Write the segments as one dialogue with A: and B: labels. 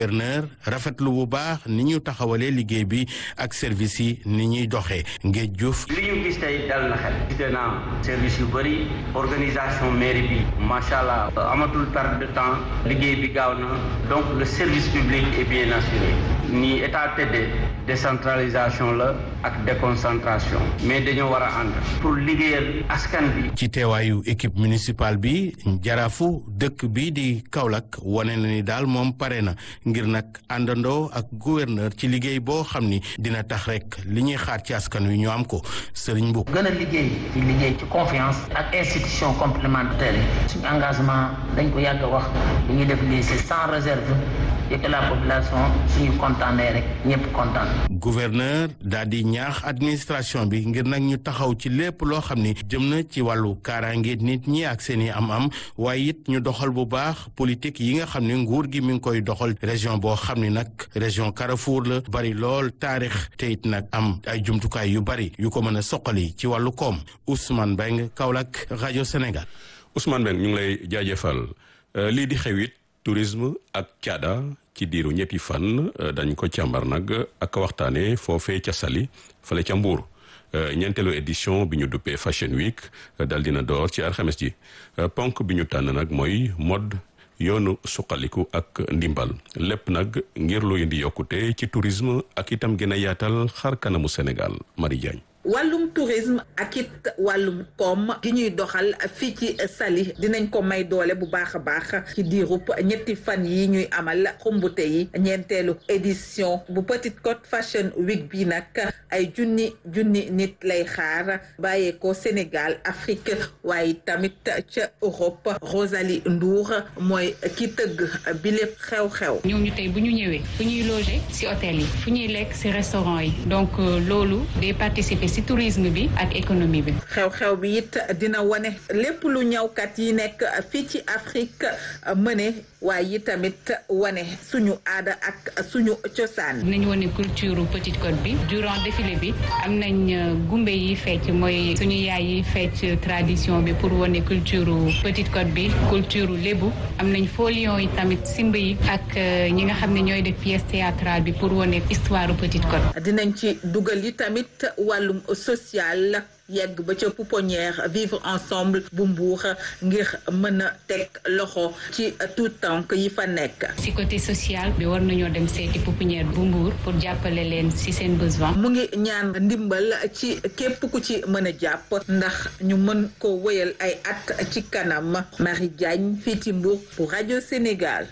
A: gouverneur rafetlu bu baax ni ñu taxawalee liggéey bi ak service yi ni ñuy doxee Ngéej Diouf
B: li ñu gis tey dal na xel gis naa service yu bëri organisation mairie bi macha allah amatul perte de temps liggéey bi gaaw na donc le service public est bien assuré ni état tëddee décentralisation la ak déconcentration mais dañoo war a ànd pour liggéeyal askan bi.
A: ci teewaayu équipe municipale bi jaraafu dëkk bi di Kaolack wane na ni daal moom pare na ngir nag àndandoo ak gouverneur ci liggéey boo xam ni dina tax rek li ñuy xaar ci askan wi ñu am ko Serigne Mboup.
C: gën a liggéey ci liggéey ci confiance ak institution complémentaire yi suñu engagement dañ ko yàgg a wax li ñuy def lii c'est sans réserve et que la population suñu kontaanee rek ñëpp kontaan.
A: gouverneur daal di ñaax administration bi ngir nag ñu taxaw ci lépp loo xam ni jëm na ci wàllu kaaraange nit ñi ak seen i am-am waaye it ñu doxal bu baax politique yi nga xam ne nguur gi mi ngi koy doxal région boo xam ni nag région Carrefour la bari lool taarix te it nag am ay jumtukaay yu bari yu ko mën a soqali ci wàllu koom Ousmane Beng Kaolack rajo Sénégal.
D: Ousmane Beng ñu ngi lay jaajëfal lii di xewit tourisme ak caada ci diiru ñetti fan dañ ko càmbar nag ak waxtaane foofee ca Saly fale ca Mbuur ñeenteelu édition bi ñu duppee Fashion Week dal dina door ci alxames ji ponk bi ñu tànn nag mooy mode yoonu suqaliku ak ndimbal lépp nag ngir lu indi yokkute ci tourisme ak itam gën a yaatal xar kanamu Sénégal Marie Diagne
E: wàllum tourisme ak it wàllum koom gi ñuy doxal fii ci Saly dinañ ko may doole bu baax a baax ci diirub ñetti fan yi ñuy amal xumbute yi ñeenteelu édition bu Petite Côte Fashion Week bi nag ay junni junni nit lay xaar bàyyeekoo Sénégal Afrique waaye tamit ca Europe Rosalie Ndour mooy ki tëgg bi lépp xew-xew.
F: ñooñu tey bu ñu ñëwee fu ñuy loger ci hôtel yi fu ñuy lekk ci restaurant yi donc loolu day participer ci tourisme bi ak économie bi.
E: xew-xew bi it dina wane lépp lu ñawkat yi nekk fii ci Afrique mëne waaye tamit wane suñu aada ak suñu cosaan.
F: dinañ wane culture Petite Côte bi durant défilé bi am nañ gumbe yi fecc mooy suñu yaay yi fecc tradition bi pour wane culture Petite Côte bi culture lébu am nañ folion yi tamit simb yi ak ñi nga xam ne ñooy def pièce théâtrale bi pour wane histoire Petite Côte.
E: dinañ ci dugal yi tamit wàllum social yegg ba ca pouponnière vivre ensemble bu mbuur ngir mën a teg loxo ci tout tànk yi fa nekk.
F: ci côté social bi war nañoo dem seeti pouponnière bu mbuur pour jàppale leen ci seen besoin.
E: mu ngi ñaan ndimbal ci képp ku ci mën a jàpp ndax ñu mën ko wéyal ay at ci kanam Marie Diagne fii ci Mbour pour rajo Sénégal.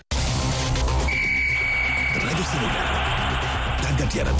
G: rajo Sénégal tàggat yaram.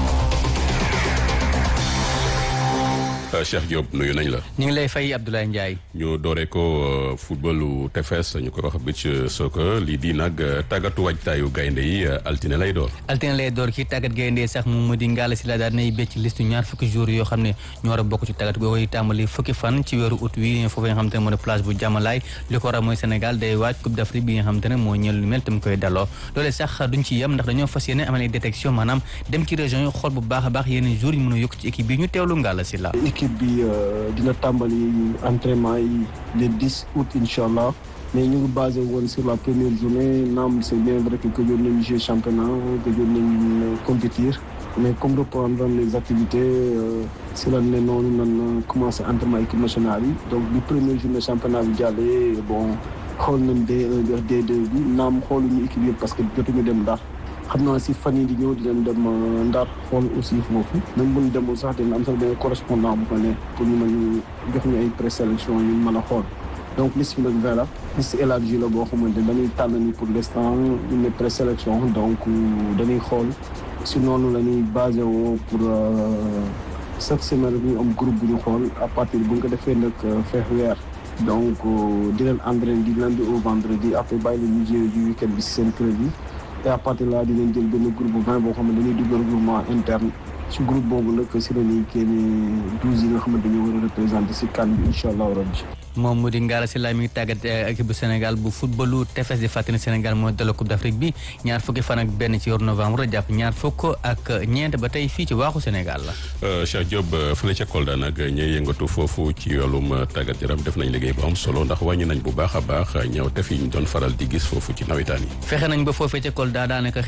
D: Cheikh Diop nuyu nañ la.
H: ñu ngi lay fay Abdoulaye Ndiaye.
D: ñu dooree ko footballu tefes ñu koy wax beach soccer lii di nag tàggatu waajtaayu gaynde yi altine lay door.
H: altine lay door ki tàggat gaynde sax moom mu di Ngalla Sylla daal nay becc liste ñaar fukki jours yoo xam ne ñoo war a bokk ci tàggat googu tàmbali fukki fan ci weeru août wi foofu nga xam te ne moo di plage bu Jàmmalaay li ko war a mooy Sénégal day waaj Coupe d'Afrique bi nga xam te ne moo ñeel lu mel tam koy daloo loole sax duñ ci yem ndax dañoo fas yéene amal ay détection maanaam dem ci région yi xool bu baax a baax yeneen jours yi mën a yokk ci équipe bi ñu teewlu Ngalla Sylla
I: équipe bi dina tàmbali entraînement yi le 10 août incha allah mais ñu ngi basé woon sur la première journée naam c' est bien vrai que gëjoon nañu jouer championnat gëjoon nañu compétir mais comme reprendre les activités si la ne noonu nan commencé entraînement équipe nationale yi donc bi première journée championnat bi jàllee bon xool nañ D1 bi D2 bi naam xooluñu équipe yëpp parce que jotuñu dem ndax xam naa si fan yii di ñëw dinañ dem Ndar xool aussi foofu même bu ñu demul sax dina am sax benn correspondant bu fa ne pour ñu mën jox ñu ay présélection yu mën a xool donc liste bi nag voilà liste élargie la boo xamante dañuy tànn ni pour l' instant ñu ne présélection donc dañuy xool si noonu la ñuy basé woo pour chaque semaine bi ñu am groupe bu ñu xool à partir bu ñu ko defee nag feex weer donc di leen entraîné di lundi au vendredi après bàyyi la ñu jouer du week-end bi si seen kër yi et à partir de là dinañ jël benn groupe bu vingt boo xam ne dañuy dugal regroupement interne ci groupe boobu nag si la ñuy génne douze yi nga xam ne dañoo war a représenté si kan bi incha allahu rabbi
H: moom mu di Ngalla Sylla mi ngi tàggat équipe bu Sénégal bu footballu tefes di fàttali Sénégal mooy dala Coupe d'Afrique bi ñaar fukki fan ak benn ci yor novembre jàpp ñaar fukk ak ñeent ba tey fii ci waaxu Sénégal la.
D: Cheikh Diop fële ca Kolda nag ñooy yëngatu foofu ci yoolum tàggat yaram def nañ liggéey bu am solo ndax wàññi nañ bu baax a baax ñëw tef yi ñu doon faral di gis foofu ci nawetaan yi.
H: fexe nañ ba foofee ca Kolda daanaka